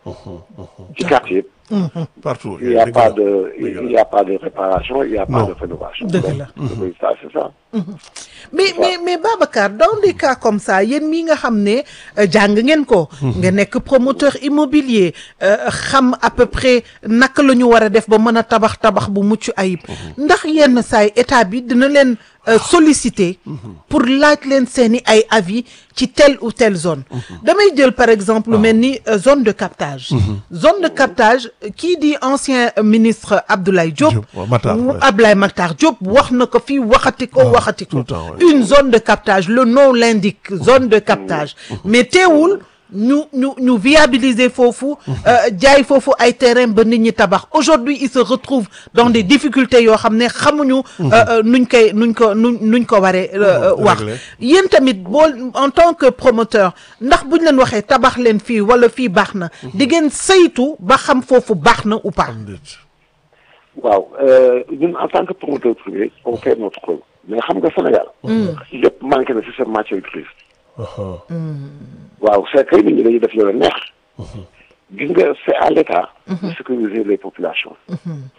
ci quartier yëpp. partout il y a dëgg pas la. de dëgg il la. y a pas de réparation il y a pas Non. de rénovation. Dëgg la. Donc, oui, ça c'est ça. mais mais mais Babacar dans des cas comme ça yéen mii nga xam ne euh, jàng ngeen ko. nga nekk promoteur immobilier euh, xam à peu près naka la ñu war a def ba mën a tabax tabax bu mucc ayib. ndax yenn saay état bi dina leen euh, solliciter. pour laaj leen seeni ay avis ci telle ou telle zone. damay jël par exemple lu mel ni euh, zone de captage. zone de captage euh, kii di ancien euh, ministre Abdoulaye Diop. Diop, waaw, Matar, wu- ouais. Abdoulaye Matar Diop wax na ko fii waxati ko waxati tout ko le temps, ouais. une zone de captage le nom l'indique zone de captage mais teewul ñu ñu ñu viabiliser foofu euh, jaay foofu ay terrain ba nit ñi tabax aujourd'hui il se retrouve dans des difficultés yoo xam ne xamuñu euh, euh, nuñ koy nuñ ko nuñ nuñ ko waree euh, Mhm, wax réglé. yéen tamit boo en tant que promoteur ndax buñ leen waxee tabax leen fii wala fii baax na di ngeen saytu ba xam foofu baax na ou pas Déet. waaw euh, ñun en tant que promoteur privé on fait notre rôle mais xam nga Sénégal. lépp manqué na ci seen matière grise. Aha. waaw c'est que nit ñi dañuy def loolu neex. gis nga c'est à l'État de sécuriser les populations.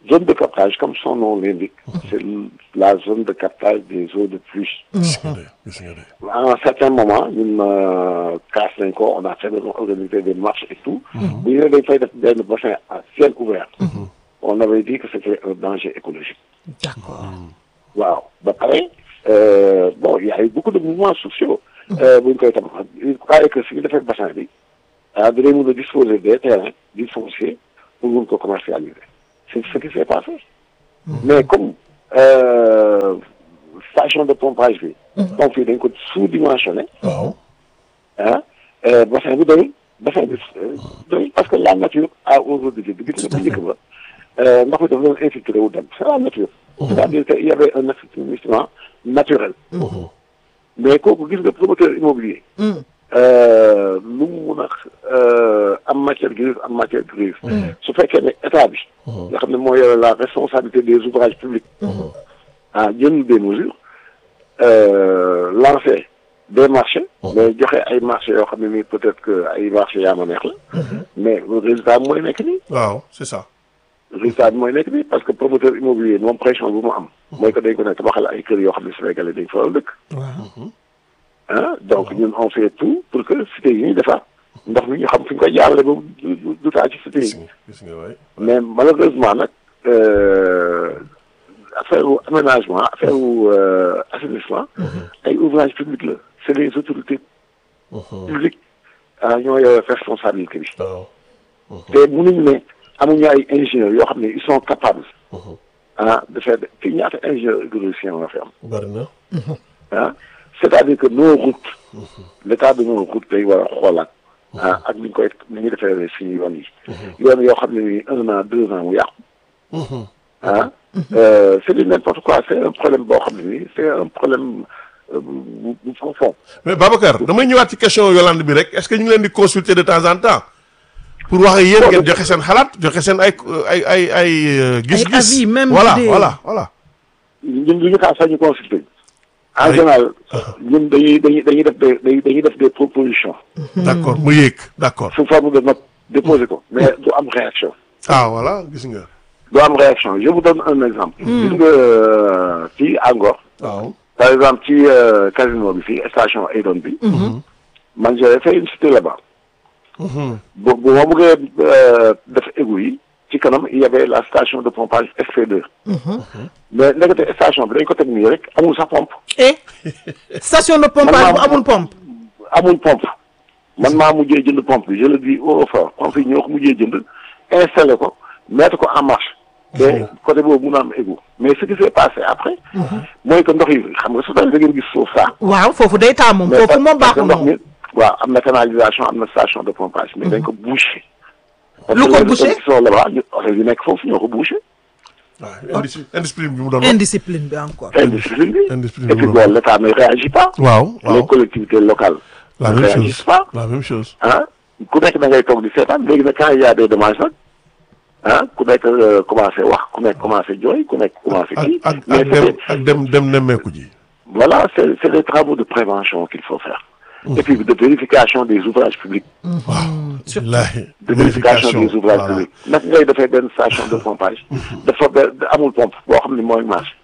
zone de captage comme son nom l'indique c'est la zone de captage des eaux de pluie gis nga de gis nga de à un certain moment ñun casse nañ ko on a fait organiser des marches et tout bu ñu ne dañ fay def benn bassin à ciel ouvert on avait dit que c'était un danger écologique d'accord waaw ba pare euh, bon il y a eu beaucoup de mouvements sociaux bu ñu koy tabax il paraît que si ñu defee bassin bi ah dinañ mën a disposer des terrains du foncier pour mun ko commercialiser c'est ce qui s'est passé mais comme euh, station de pompage bi pompe yi dañ ko sous-dimensionné waaw ah euh, bassin bi doyul bassin bi euh, doyul parce que la nature a aujourd'hui bi gis nga bu njëkk ba euh, ndox mi dafa doon infiltré wu dem c'est la nature c'est-à-dire que il y avait un assainissement naturel mais kooku gis nga promoteur immobilier euh, lu mu mun a euh, am matière grise am matière grise su fekkee ne état bi nga xam ne moo yore la responsabilité des ouvrages publics ah jël des mesures euh, lancer des marchés mais joxe ay marchés yoo xam ne nii peut-être que ay marchés yaa ma neex la mais résultat bi mooy nekk nii waaw c'est ça résultat bi mooy nekk nii parce que promoteur immobilier moom pression bu mu am mooy que dañ ko ne tabaxal ay kër yoo xam ne Sénégalais dañ fa war a dëkk ah donc ñun on fait tout pour que cité yi ñuy defar ndox mi ñu xam fi ñu koy jaarale ba du du du taa ci cité gis yi nga gis nga waay mais malheureusement nag euh, affaire wu aménagement affaire wu euh, assainissement ay ouvrage public la c'est les autorités publiques ah ñoo yore responsabilité bi waaw te mënuñu ne amuñu ay ingénieurs yoo xam ne ils sont capables ah de faire fii ñaata ingénieurs hydrauliциens nga fi am bari na ah c'est-à-dire que nos routes l'état de nos routes day war a xoolaat ah ak ni ñu koy ni ñuy defee suñu yoon yi yoon yoo xam ne ni un an deux ans mu yàqu ah euh, c'est du n'importe quoi c'est un problème boo xam ne nii c'est un problème euh, bu bu profond mais Babacar damay ñëwaat ci question Yolande bi rek est-ce que ñu ngi leen di consulter de temps en temps pour wax ak yéen ngeen joxe seen xalaat joxe seen ay ay ay ay euh, gis-gis avis, même voilà idée. voilà voilà ñun du ñu xaar sax ñu consulter en Oui. général ñun dañuy dañuy dañuy def des dañuy dañuy def des propositions d'accord mu yéeg d'accord sous forme de note déposer ko mais du am réaction ah voilà gis nga du am réaction je vous donne un exemple gis nga euh, fii à Ngor waaw par exemple ci euh, casino bi fii station Aydon bi man j'avais fait une cité là-bas bu bu ma bëggee euh, def égout yi ci kanam il y avait la station de pompage SP2 mais ndekete station bi dañ ko teg nii rek amul sax pompe et station de pompage bu amul pompe amul pompe man maa mujjee jënd pompe bi je le dis haut et fort pompe yi ñoo ko mujjee jënd installé ko mettre ko en marche te côté boobu mun a am égout mais ce qui s'est passé après mooy que ndox yi xam nga su tawee da ngeen gis suuf saa waaw foofu day taa moom foofu moom parce que baaxul ndox moom mi waaw am na canalisation am na station de pompage mais dañ ko bouché parce Lu que ko les bouché? autorités qui sont là-bas ñu oto yi nekk foofu ñoo ko bouché waaw indiscipline indiscipline bi mu doon wax indiscipline bi encore indiscipline bi Indiscipline et puis bi. bon l'État ne réagit pas waaw les waaw collectivités locales la ne même réagissent chose pas la même chose ah ku nekk da ngay toog di seetaan léegi nag quand il y a des dommages nag ah ku nekk euh, commencé wax ku nekk commencé jooy ku nekk commencé ak kii ak mais ak dem c'est ak dem dem nemmeeku ji voilà c'est c'est des travaux de prévention qu'il faut faire et puis de vérification des ouvrages publics wallaahi de vérification des ouvrages voilà. publics naka ngay defee benn station de pompage dafa be- amul pompe boo xam ne mooy marche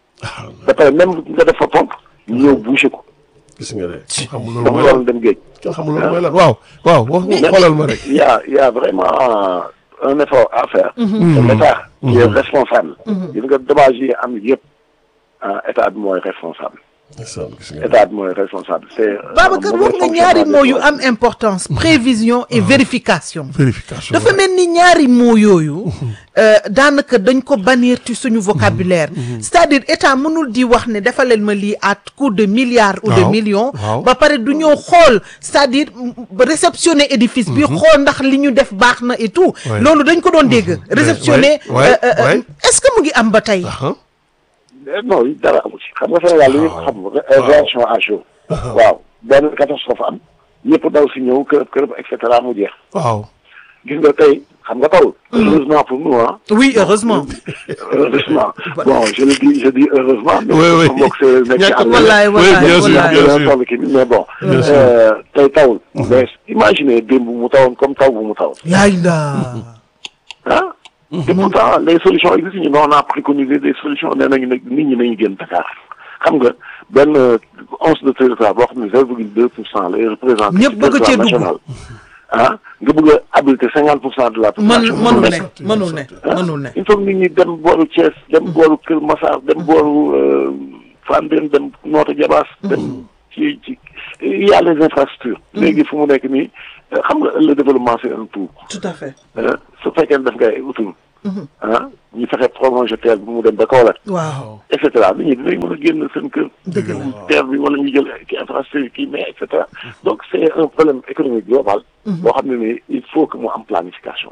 ba pare même nga def fa pompe ñu ñëw boucher ko gis nga de xamul loolu dafa mooy lan waroon dem géej kenn xamul loolu mooy lan waaw waaw wax xoolal ma rek il y a il y a vraiment un effort à faire et l'État qui est responsable gis nga dommage yi am yëpp ah état bi mooy responsable ndeysaan gis nga état bi mooy responsable c'est Babacar un wax mauvais nga ñaari fonctionnement mots yu des am importance prévision et vérification vérification dafa mel ni ñaari mots yooyu euh, daanaka dañ ko bannir ci suñu vocabulaire c'est-à-dire état mënul di wax ne dafa leen ma lii à coût de milliards ou de Waaw, millions waaw. ba pare du ñëw xool c'est-à-dire mm, réceptionner édifice bi xool ndax li ñu def baax na et tout Ouais. loolu dañ ko doon dégg réceptionner ouais, ouais, euh, euh, ouais. est-ce que mu ngi am ba tey ah Eh, non dara amu ci xam nga Sénégal li ñu xam ré- réaction à chaud waaw benn catastrophe am ñëpp daw si ñëw kërëb kërëb et cetera mu jeex waaw gis nga tey xam nga tawul heureusement pour nous ah oui heureusement heureusement bon je le dis je dis heureusement mais Oui, oui. sama mbokk séeréer nekk ci Ñàkk- àll bi. wallaay oui, wallaay bien sûr, wallaay bien dina sûr. toll kii bi mais bon Bien sûr. euh, tey tawul mais imaginez démb mu tawoon comme taw bu mu taw yaay la ah te pourtant les solutions existent ñu on a préconisé des solutions nee nañu nag nit ñi nañu génn Dakar xam nga benn once de territoire boo xam ne zéro virgule deux pour cent lay représenté Ñëpp bëgg cee dugg. national ah nga bëgg a habilité cinquante pour cent de la mën population mënul ne sotti, mënul ne ah mënul ne il faut que nit ñi dem booru Thiès dem booru Kër Massar dem booru euh, Fandène dem Notto Diobass dem ci ci il y a les infrastructures léegi fu mu nekk nii euh, xam nga le développement c'est un tout tout à fait ah su fekkee ne def ngay autoroute ah ñu fexe prolonger terre bi mu dem ba Kaolack waaw et cetera nit ñi dinañ mën a génn seen kër Dëgg la. terre bi wala ñu jël ki infrastructure kii mais et cetera donc c'est un problème économique global boo xam ne nii il faut que mu am planification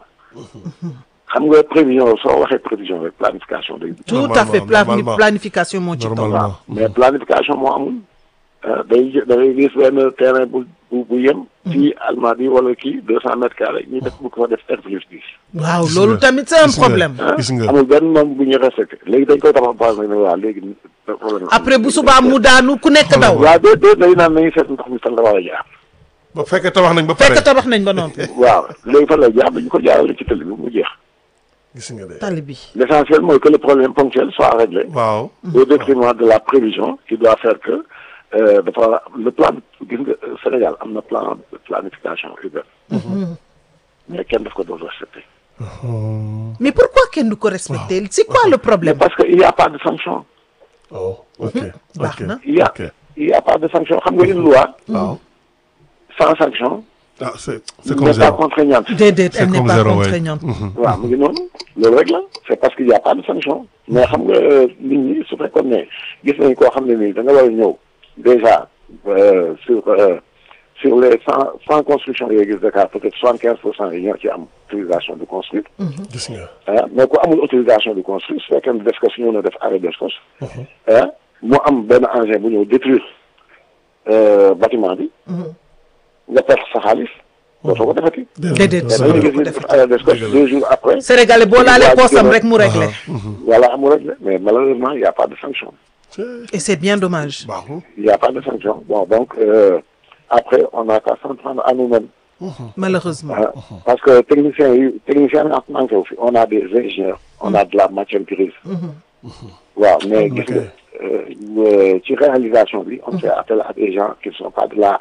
xam nga prévision soo waxee prévision rek planification day tout à fait Normalement, plani- normalement. planification moo ci topp Normalement. waaw mais planification moo amul ah day jë- da ngay gis benn terrain bu bu bu yem ci Almadies wala kii deux cent mètres carrés ñu def bu ko fa def R plus dix waaw Gis loolu nga. tamit c'est un Gis nga. problème ah Gis nga. amul benn moom bu ñu respecté léegi dañ koy tabax base nag ne waaw léegi problème après bu subaa mu daanu ku nekk daw waaw déet déet day naan nañu seet ndox mi fan la war a jaar ba fekkee tabax nañ ba pare fekk tabax nañ ba noppi waaw léegi fan lay jaar dañu ko jaarale ci tëli bi mu jeex gis nga de tali bi l'essentiel mooy que le problème ponctuel soit réglé waaw au détriment de la prévision qui doit faire que euh, dafa le plan gis nga euh, Sénégal am na plan de planification urbaine mais kenn daf ko doon respecté mais pourquoi kenn du ko respecter c'est quoi le mais problème parce que il y a pas de sanction oh ok baax ok na. il y a ok il y a pas de sanction xam nga une loi waaw sans sanction ah c'est c'est comme n'est pas zéro contraignante déedéet C'est elle n'est comme pas zéro, ouais. contraignante waaw mu ngi noonu loolu rek la c'est parce qu'il y a pas de sanction mais xam nga euh, nit ñi su fekkoon ne gis nañ koo xam ne nii da nga war a ñëw déjà euh, sur euh, sur les cent cent constructions yooyu gis Dakar peut-être soixante quinze pour cent yi ñoo ci am autorisation de construire gis nga ah mais ku amul autorisation de construire su fekkee ne DSCOS ñëw na def arrêt DSCOS ah mu am benn engin bu ñëw détruire euh, bâtiment bi nga perte sa xaalis dootoo ko defati déedéet mais Dëgg la. dañuy gis ni def arrêt DSCOS deux jours après sénégalais boo laalee poosam rek mu réglé Voilà, amul rek la mais malheureusement il y a pas de sanction et c'est bien dommage baaxul il y a pas de sanction bon donc euh, après on a qu'à s'en prendre à nous-mêmes malheureusement hein, parce que techniciens yi techniciens yi manqué wu fi on a des ingénieurs on a de la matière grise waaw mais gis nga euh, ci réalisation bi on fait appel à des gens qui ne sont pas de là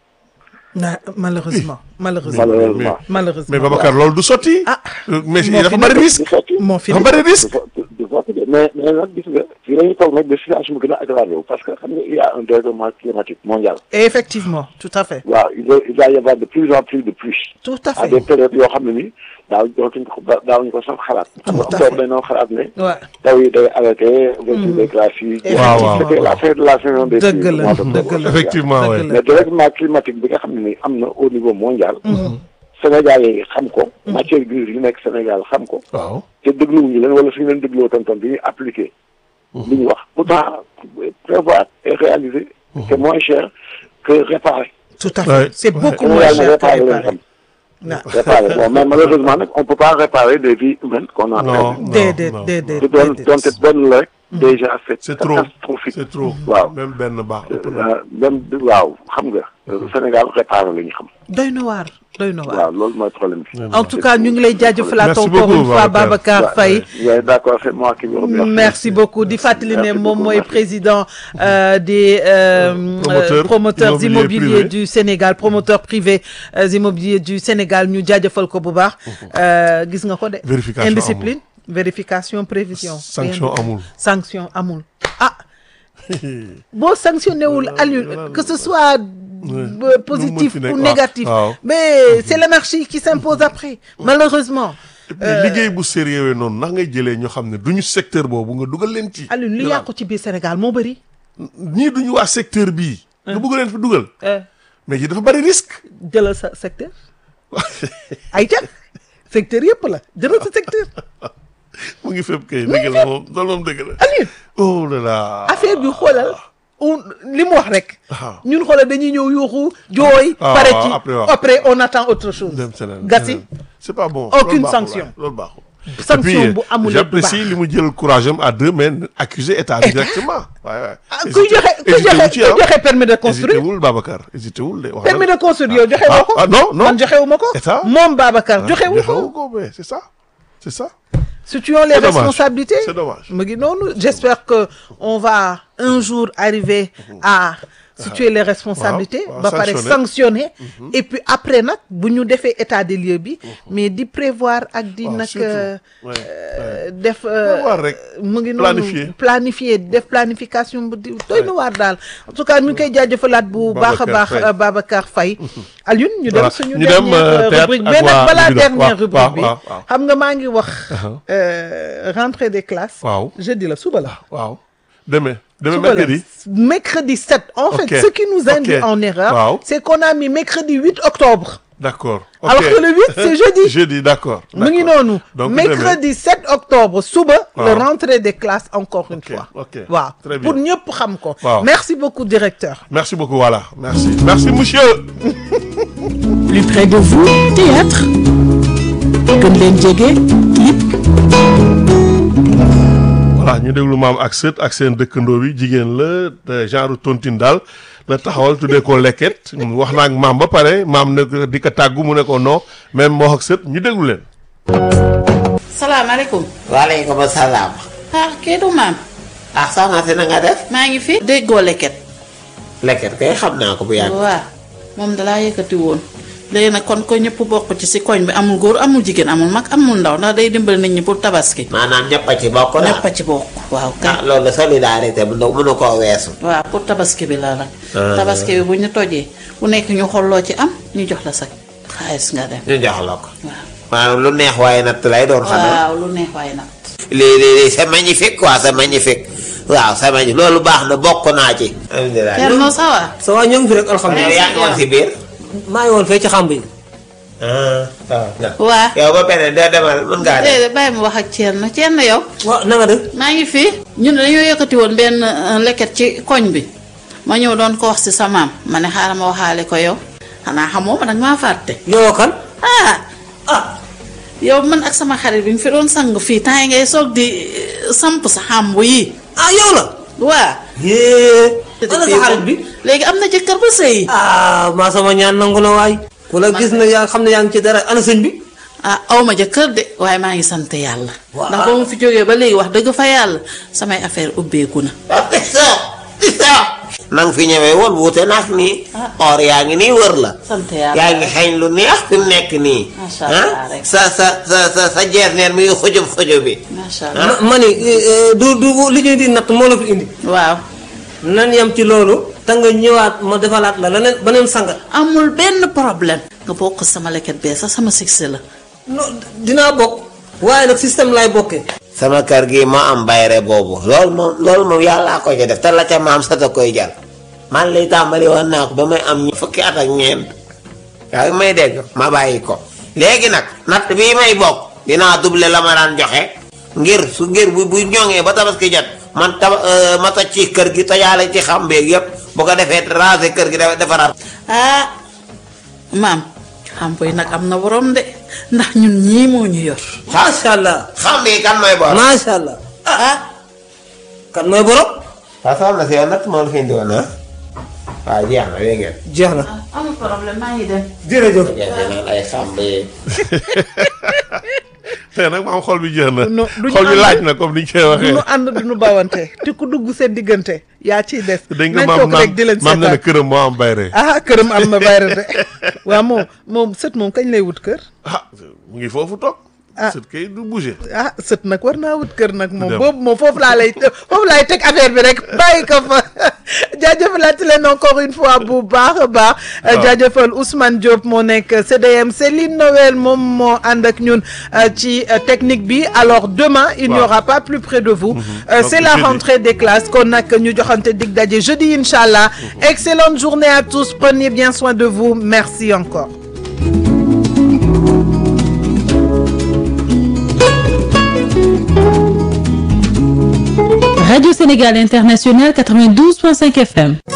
Na- malheureusement malheureusement malheureusement malheureusement mais Babacar loolu du sotti ah mais moo dafa fi bari nekk. risque du sotti moo fi dafa nekk. bari du risque so- du sotti de mais mais nag gis nga fii dañuy toog nag de situation bi gën a aggravé wu parce que xam nga il y a un dérèglement climatique mondial effectivement tout à fait waaw il va il va y avoir de plus en plus de pluie tout à à fait des périodes yoo xam ne ni daaw dootuñ ko daawuñu ko sax xalaat. xam nga Tout à toog fait. dañoo xalaat ne. waaw taw yi day arrêté. ouverture des classes yi. Waaw, waaw. c'était la fin de la saison des Dëgg pluies la, au mois d'octobre. dëgg la. effectivement Dëgg ouais la. mais dérèglement climatique bi nga xam ne ni am na au niveau mondial. Sénégal yi xam ko. matière grise yi nekk Sénégal xam ko. waaw te dégluwuñu leen wala suñu leen dégloo tonton bi ñuy appliqué. li ñu wax pourtant prévoir et réaliser. c'est moins cher que réparer. tout à Ouais. fait c'est beaucoup Sénégal moins ne cher que réparer leen réparer xam. waaw réparer bon mais malheureusement nag on peut pas réparer des vies humaines qu'on a non perdues. non déedéet non. déedéet te doon déedéet. doonte benn la rek déjà c'est c'est trop catastrophique c'est trop waaw même benn baax ëpp na. Euh, même waaw xam nga Sénégal réparer la ñu xam doy na waar doy na waar waaw loolu mooy problème bi en tout cas ñu ngi lay jaajëfalaat Merci encore beaucoup, une fois Babacar. Babacar Faye Ouais, d'accord c'est moi qui vous remercie merci beaucoup di fàttali ne Merci moom beaucoup, mooy merci. président euh, des euh, Promoteurs euh, promoteurs immobiliers immobiliers privés. du Sénégal promoteurs privés euh, immobiliers du Sénégal ñu jaajëfal ko bu baax Euh, gis nga ko de Vérification indiscipline vérification prévision sanction Rien de- amul sanction amul ah boo sanctionné wul Aliou que ce soit euh, positif fi nekk, ou waaw, négatif waaw. mais c'est l'anarchie qui s'impose après malheureusement et puis liggéey bu sérieux noonu ndax ngay jëlee ñoo xam ne duñu secteur boobu nga dugal leen ci Aliou li yàqu ci biir Sénégal moo bëri ñii duñu waa secteur bii nga bëgg leen fi dugal Euh, mais yi dafa bari risque jëlal sa secteur ay ca secteur yëpp la jëlal sa secteur mu ngi fépp kay dëgg la moom loolu moom dëgg la Aliou oh là là affaire bi xoolal on li mu wax rek waaw ñun xoolal dañuy ñëw yuuxu jooy Ah, pare waaw, ci après, waaw. après on attend autre chose dem seneen gasi seneen. c'est pas bon Aucune loolu baaxul, sanction. waaye, loolu baaxul sanction Et puis, bu amul du baax j'apprécie li mu jël courage am à deux mains accuser état bi directement waaye waaye ah kuy joxe kuy hésité wu joxe ci kuy ah joxe permis de hésité construire wul Babacar hésité wul de wax permis na de construire yow joxe ah, woo ko ah non non man joxe wu ma ko État moom Babacar joxe wu joxe ko wu ko mais c'est ça c'est ça situons les C'est dommage. responsabilités C'est dommage. mu ngi noonu j'espère que on va un jour arriver à situer les responsabilités waaw, ba pare sanctionner. sanctionner et puis après nag bu ñu defee état des lieux bi mais di prévoir ak di waaw, nag surtout. euh, Ouais, euh, def euh, Prévoir rek. mu ngi Planifier. noonu planifier def planification bu di doy na waar daal en tout cas ñu ngi koy jaajëfalaat bu baax a Babacar baax Faye. euh, Babacar Faye Alioune ñu dem Voilà. suñu Ñu dem, dernière euh, euh, théâtre rubrique ak mais nag waa balaa Libido. dernière Waaw, rubrique bi waaw, waaw. xam nga maa ngi wax euh, rentrée des classes Waaw. jeudi la suba la waaw demain demain suba la mercredi mercredi 7 en Ok. fait ce qui nous induit Ok. en erreur Waaw. c'est qu'on a mis mercredi 8 octobre d'accord alors ok. que le 8 c'est jeudi jeudi d'accord mu ngi d'accord. noonu Donc, mercredi 7 octobre suba Waaw. le rentrée des classes encore une Ok, fois ok. waaw Très bien. pour ñëpp xam ko Waaw. merci beaucoup directeur merci beaucoup voilà merci merci monsieur Plus près de vous, théâtre. gën leen jege clip. voilà ñu déglu maam ak sët ak seen dëkkandoo bi jigéen la te genre tontine daal la taxawal tuddee ko lekket wax naa ak maam ba pare maam ne ko di ko tàggu mu ne ko non même moo ak sët ñu déglu leen salaamaaleykum. waaleykum salaam. ah kii du maam. ah soxna si na nga def. maa ngi fi. déggoo leket. lekket kay xam naa ko bu yàgg. waaw moom dalaa yëkkati woon. léegi nag kon ko ñëpp bokk ci si koñ bi amul góor amul jigéen amul mag amul ndaw ndax day dimbali nit ñi pour tabaski. maanaam ñëpp a ci bokk daal. ñëpp a ci bokk. waaw ah kay. loolu solidarité bu ndaw mënu koo weesu. waaw pour tabaski bi la nag. Ah. tabaski bi bu ñu tojee ku nekk ñu xolloo ci am ñu jox la sa xaalis nga dem. ñu jox la ko. waaw maanaam lu neex waaye natt lay doon. xanaa waaw lu neex waaye nag. lii lii lii c'est magnifique quoi c'est magnifique. waaw c'est magnifique loolu baax na bokk naa ci. alhamdulilah. Thierno ça va. ça va ñoo ngi fi rek yow alhamdulilah yaa ngi woon si biir. maa ngi woon fee ci xàmb yi ah waaw. waa. yow ba beneen doo demal mën ngaa dem. déedéet bàyyi ma wax ak Thierno Thierno yow. waaw na nga def maa ngi fi ñun dañoo yëkkati woon benn euh, leket ci koñ bi ma ñëw doon ko wax ci sa maam ma ne xaaral ma waxaale ko yow xanaa xamoo ma nag maa fàtte. yow kan ah ah yow man ak sama xarit bi ñu fi doon sang fii temps yi ngay soog di euh, samp sa xàmbu yi ah yow la waa. yee ana sa xarit bi léegi am na jëkkër ba sëy. ah maa sama ñaan nangu na waay ku la gis na yaa xam ne yaa ngi ci dara ana sëñ bi ah aw ma jëkkër de waaye maa ngi sant yàlla. Waaw. ndax ba mu fi jógee ba léegi wax dëgg fa yàlla samay affaire ubbeeku na. na nga fi ñëwee woon wuute naag nii. or yaa ngi nii wër la. sant yàlla yaa ngi xeeñ lu neex fi mu nekk nii. Macha Allah ah rek. sa sa sa sa sa jees neen mi ngi xujub xujub bi. macha allah ma ma ni eh, eh, du du li ñuy di natt moo la fi indi waaw. nan yam ci loolu te nga ñëwaat ma defalaat la leneen beneen sangat amul benn problème. nga bokk sama leket bee sax sama succès la. non dinaa bokk waaye nag système laay bokkee sama kër gi moo am bayre boobu loolu moom loolu moom yàllaa ko ci def te la ca maam sa ta koy jal man lay tàmbali woon naa ko ba may am fukki at ak ñeent yaa ngi may dégg ma bàyyi ko léegi nag natt bii may bokk dinaa double la ma daan joxe ngir su ngir bu bu ñoŋee ba tabaski jot man taba ma toj ci kër gi tojaale ci xam beeg yëpp bu ko defee raser kër gi dafa defaraat ah maam xam yi nag am na borom de ndax ñun ñii moo ñu yor. macha allah xam bi kan mooy boor macha allah ah kan mooy borom waaw soxna si yow natt moo la fi indi woon ah waaw jeex na dégg ngeen jeex na amul problème maa ngi dem. jërëjëf jeex na naan ay xam bi te nag maam xol bi jeex na Non, duñu xol bi ànd. laaj na comme ni ñu koy du waxee nu ànd du nu bawante te ku dugg seen diggante yaa ciy des dañ nga nañ maam toog rek di leen maam na ne seetaan këram moo am bayre ah këram am na bayra de waaw moom moom sët moom kañ lay wut kër ah mu ngi foofu toog Ah. sët kay du bouger ah sët nag war naa wut kër nag moom dem. boobu moom foofu laa lay foofu laay teg affaire bi rek bàyyi ko fa jaajëfalaat leen encore une fois bu baax a baax jaajëfal Ousmane Diop moo nekk CDM Céline Noël moom moo ànd ak ñun euh, ci euh, technique bi alors demain il n'y Waaw. aura pas plus près de vous Euh, Donc, c'est la jeudi. rentrée des classes kon nag ñu joxante dig daje jeudi inchallah excellente journée à tous prenez bien soin de vous merci encore Radio Sénégal International 92.5 FM.